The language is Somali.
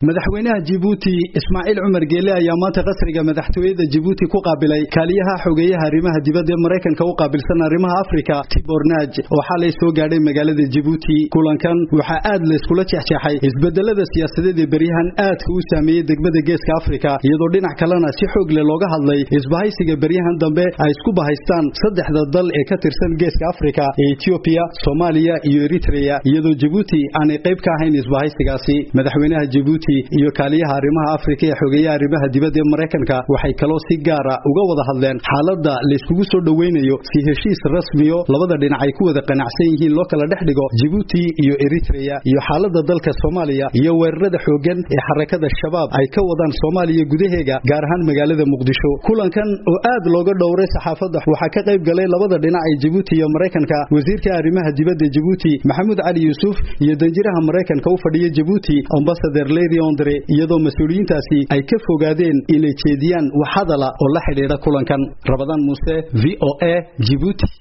madaxweynaha jibuuti ismaaciil cumar geele ayaa maanta qasriga madaxtooyada jibuuti ku qaabilay kaaliyaha xogeeyaha arrimaha dibadda ee maraykanka u qaabilsan arrimaha afrika tibor naaj oo xalay soo gaadhay magaalada jibuuti kulankan waxaa aad layskula jexjeexay isbedelada siyaasadeed ee beryahan aadka u saameeyey degmada geeska afrika iyadoo dhinac kalena si xoog leh looga hadlay isbahaysiga beryahan dambe ay isku bahaystaan saddexda dal ee ka tirsan geeska afrika ee etoobiya soomaaliya iyo eritreya iyadoo jibuuti aanay qayb ka ahayn isbahaysigaasi madaxweynaha jibuuti iyo kaaliyaha arrimaha afrika ee xogeeyaha arrimaha dibadda ee maraykanka waxay kaloo si gaara uga wada hadleen xaaladda layskugu soo dhoweynayo si heshiis rasmiyo labada dhinac ay ku wada qanacsan yihiin loo kala dhex dhigo jibuuti iyo eritreya iyo xaaladda dalka soomaaliya iyo weerarada xooggan ee xarakada shabaab ay ka wadaan soomaaliya gudaheega gaar ahaan magaalada muqdisho kulankan oo aad looga dhowray saxaafadda waxaa ka qayb galay labada dhinac ee jibuuti iyo maraykanka wasiirka arrimaha dibadda jibuuti maxamuud cali yuusuf iyo danjiraha maraykanka u fadhiya jibuuti ambasador lady ondre iyadoo mas-uuliyiintaasi ay ka fogaadeen inay jeediyaan wax hadala oo la xidhiidha kulankan rabadaan muuse v o a jibuuti